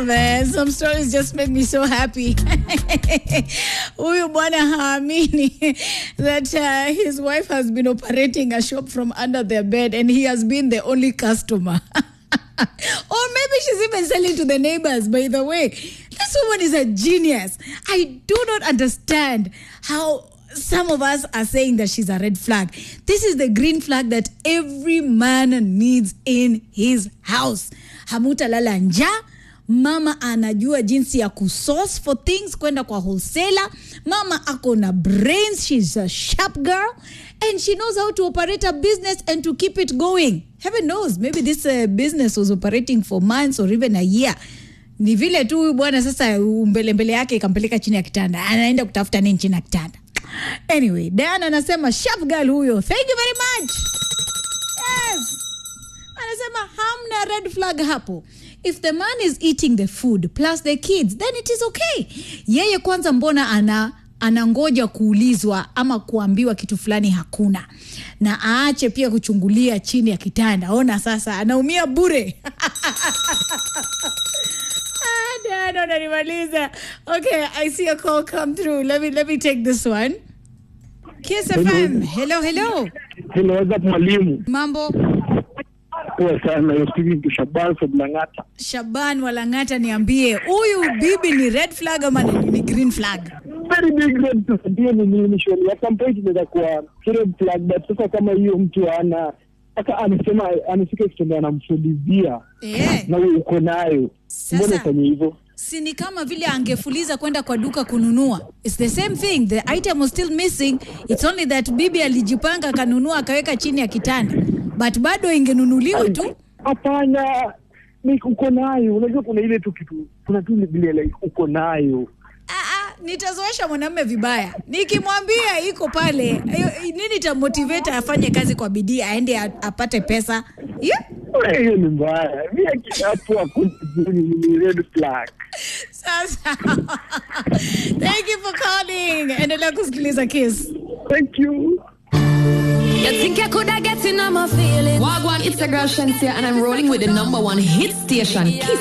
Oh man, some stories just make me so happy. Huyu bwana haamini that uh, his wife has been operating a shop from under their bed and he has been the only customer. or maybe she's even selling to the neighbors, by the way. This woman is a genius. I do not understand how some of us are saying that she's a red flag. This is the green flag that every man needs in his house. Hamutalala njaa. Mama anajua jinsi ya kusource for things kwenda kwa wholesaler. Mama ako na brains. She's a sharp girl and she knows how to operate a business and to keep it going. Heaven knows, maybe this uh, business was operating for months or even a year ni vile tu huyu bwana sasa mbelembele yake ikampeleka chini ya kitanda anaenda kutafuta nini chini ya kitanda anyway diana anasema sharp girl huyo thank you very much yes anasema hamna red flag hapo if the man is eating the food plus the kids then it is okay yeye kwanza mbona ana anangoja kuulizwa ama kuambiwa kitu fulani hakuna na aache pia kuchungulia chini ya kitanda ona sasa anaumia bure Ah, Dad, unanimaliza. Okay, I see a call come through. Let me let me take this one. Kiss FM. Hello, hello. Hello, what's up mwalimu? Mambo. Poa sana. You're speaking to Shaban from Langata. Shaban Walangata, niambie huyu bibi ni red flag ama ni, ni green flag? Very big red flag. Ndio ni nini shoni. At some point inaweza kuwa red flag but sasa kama hiyo mtu ana mpaka amesema amefika kitendo anamfulizia Eh, na wewe uko nayo. Sasa- Mbona ufanye hivyo? si ni kama vile angefuliza kwenda kwa duka kununua. It's the same thing. The item was still missing. It's only that bibi alijipanga akanunua akaweka chini ya kitanda. But bado ingenunuliwa tu. Hapana. Ni uko nayo. Unajua kuna ile tu kitu. Kuna tu ile vile like uko nayo. Ah, ah, nitazoesha mwanamume vibaya nikimwambia iko pale eh, nini tamotivate afanye kazi kwa bidii aende a- apate pesa yeah? Wewe, Hiyo ni mbaya. Mimi hapo hakuna ni red flag. sasa thank you for calling endelea kusikiliza kiss Thank you. You think I coulda get in on my feelings? Wagwan, it's a girl Shansia, and I'm rolling with the number one hit station, Kiss